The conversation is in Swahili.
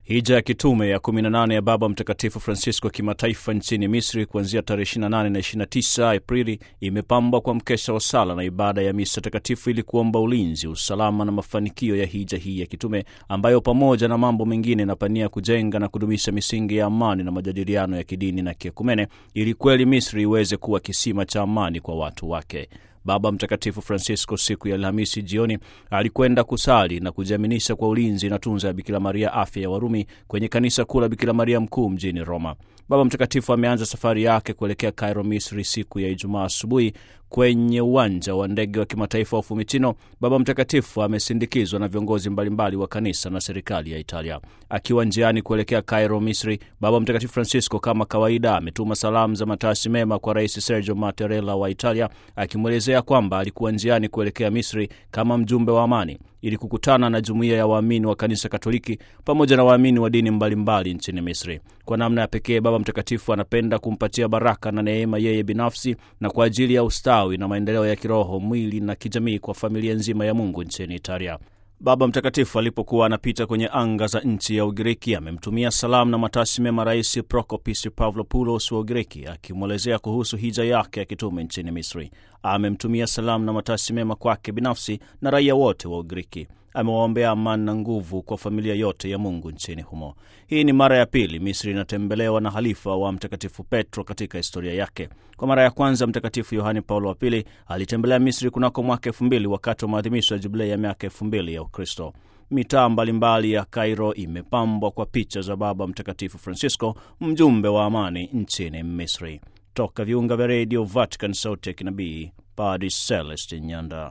Hija ya kitume ya 18 ya Baba Mtakatifu Francisco kimataifa nchini Misri kuanzia tarehe 28 na 29 Aprili imepambwa kwa mkesha wa sala na ibada ya misa takatifu ili kuomba ulinzi, usalama na mafanikio ya hija hii ya kitume ambayo pamoja na mambo mengine inapania kujenga na kudumisha misingi ya amani na majadiliano ya kidini na kiekumene ili kweli Misri iweze kuwa kisima cha amani kwa watu wake. Baba Mtakatifu Francisco siku ya Alhamisi jioni alikwenda kusali na kujiaminisha kwa ulinzi na tunza ya Bikira Maria afya ya Warumi kwenye kanisa kuu la Bikira Maria mkuu mjini Roma. Baba Mtakatifu ameanza safari yake kuelekea Cairo, Misri siku ya Ijumaa asubuhi kwenye uwanja wa ndege wa kimataifa wa Fiumicino. Baba Mtakatifu amesindikizwa na viongozi mbalimbali wa kanisa na serikali ya Italia. Akiwa njiani kuelekea Cairo, Misri, Baba Mtakatifu Francisco kama kawaida ametuma salamu za matashi mema kwa Rais Sergio Mattarella wa Italia, akimwelezea kwamba alikuwa njiani kuelekea Misri kama mjumbe wa amani ili kukutana na jumuiya ya waamini wa kanisa Katoliki pamoja na waamini wa dini mbalimbali mbali nchini Misri. Kwa namna ya pekee, Baba Mtakatifu anapenda kumpatia baraka na neema yeye binafsi na kwa ajili ya ustawi na maendeleo ya kiroho, mwili na kijamii kwa familia nzima ya Mungu nchini Italia. Baba Mtakatifu alipokuwa anapita kwenye anga za nchi ya Ugiriki amemtumia salamu na matashi mema Rais Prokopis Pavlopoulos wa Ugiriki, akimwelezea kuhusu hija yake ya kitume nchini Misri. Amemtumia salamu na matashi mema kwake binafsi na raia wote wa Ugiriki. Amewaombea amani na nguvu kwa familia yote ya Mungu nchini humo. Hii ni mara ya pili Misri inatembelewa na halifa wa Mtakatifu Petro katika historia yake. Kwa mara ya kwanza Mtakatifu Yohane Paulo wa Pili alitembelea Misri kunako mwaka elfu mbili wakati wa maadhimisho ya jubilei ya miaka elfu mbili ya Ukristo. Mitaa mbalimbali ya Kairo imepambwa kwa picha za Baba Mtakatifu Francisco, mjumbe wa amani nchini Misri. Toka viunga vya redio Vatican, sauti ya kinabii, Padre Celestin Nyanda.